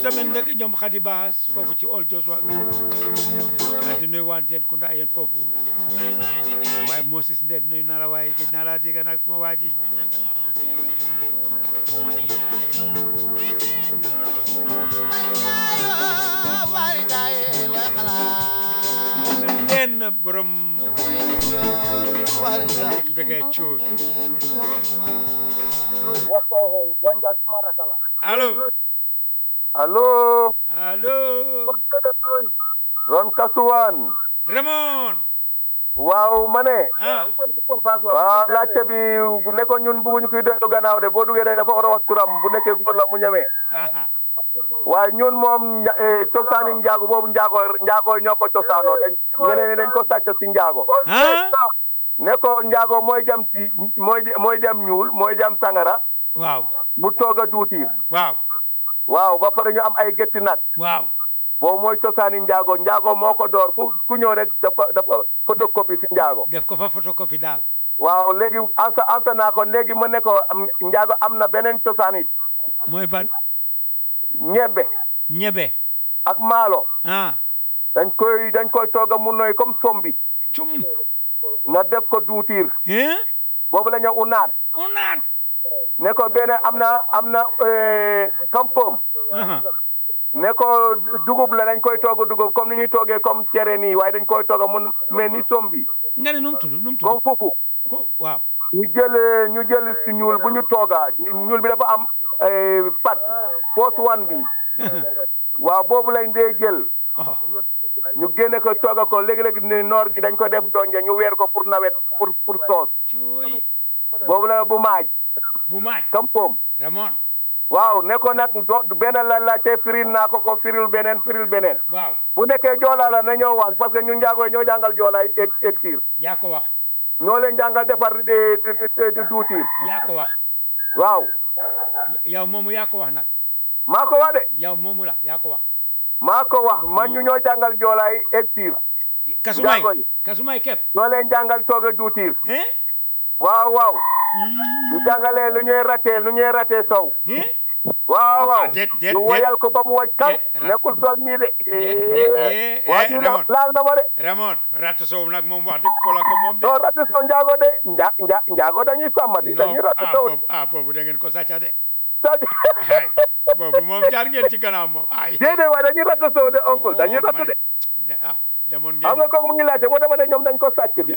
tamit ndek ñoom xadi baas foofu ci ol Joshua waa di nuyu waan teen kunda yéen foofu waaye Moses Nded nuyu naa la waaye gis naa laa dégg nag suma waa ji leen borom bëggee cuut wanja sumara sala allo allo allo ron kasuwan Raymond waaw ma ne ah waaw laajte bi bu nekkoon ñun bëgguñu kuy dellu gannaaw de boo duggee dafa war a wax turam bu nekkee góor la mu ñemee aha waaye ñun moom ña- eh, cosaani njaago boobu njaago njaago ñoo ko cosaanoo dañ ñeneen ñi dañ ko sàcc si njaago ah ne ko njaago mooy jam si mooy mooy jam ñuul mooy jam sangara waaw bu toog a duutiir waaw waaw ba pare ñu am ay gétti nag waaw boobu mooy cosaani njaago njaago moo ko door ku ku ñëw rek dafa dafa photocopie si njaago def ko fa photocopie daal waaw léegi ansa ansa naa ko léegi mu ne ko am njaago am na beneen cosaan it mooy ban ñebbe ñebe ak maalo ah dañ koy dañ koy tooga mu noy comme sombi cum nga def ko duutiir hein boobu la ñu unaat unaat ne ko benn am na am na eh, kampoom aha ne ko dugub la dañ koy tooga dugub comme ni ñuy toogee comme cere nii waaye dañ koy tooga mun mais ni sombi nga ne nu mu tudd nu mu tudd comme fufu ko waaw ñu jël ñu jël si ñuul bu ñu tooga ñuul bi dafa am eh, pat foos wan bi waaw boobu lañ dee jël oh ñu génne ko tooga ko léegi-léegi ni noor gi dañ ko def donje ñu weer ko pour nawet pour pour soos cuuy boobu la bu maaj bu maaj kampoom Raymond waaw ne ko nag do benn la laajte firil naa ko ko firil beneen firil beneen waaw bu nekkee joolaa la na ñoo wax parce que ñun njaagoy ñoo jàngal joolaay eg egtiir yaa ko wax ñoo leen jàngal defar di di di duutiir yaa ko wax waaw yow moomu yaa ko wax nag maa ko wax de yow moomu la yaa ko wax maa ko wax man ñu ñoo jàngal joolaay egtiir kasumay Njaago yi. kasumay képp ñoo leen jàngal toog a duutiir hein waaw waaw ñu jàngalee lu ñuy ratee lu ñuy ratee sow hein waaw waaw Ah, déet, déet, ñu déet. woyal ko ba mu waj kaw Déet, rat- nekkul sol nii de déet, eh, waa eh, ji la- Ramon. laal na ma de Raymond ratt soow nag moom wax dëgg pola ko moom de non rate so njaago de nja nja njaago dañuy sàmm di dañuy non rate ah sow boobu ah boobu da ngeen ko sàcca de c'est-à-dire ay boobu moom jaar ngeen ci gannaaw moom ay déedéet waaye dañuy rate sow de oncle dañuy Oh, rate ma de ne- de ah demoon xam ngeen nga kooku mu ngi laajte moo tax ma ne ñoom dañ ko sàcc bi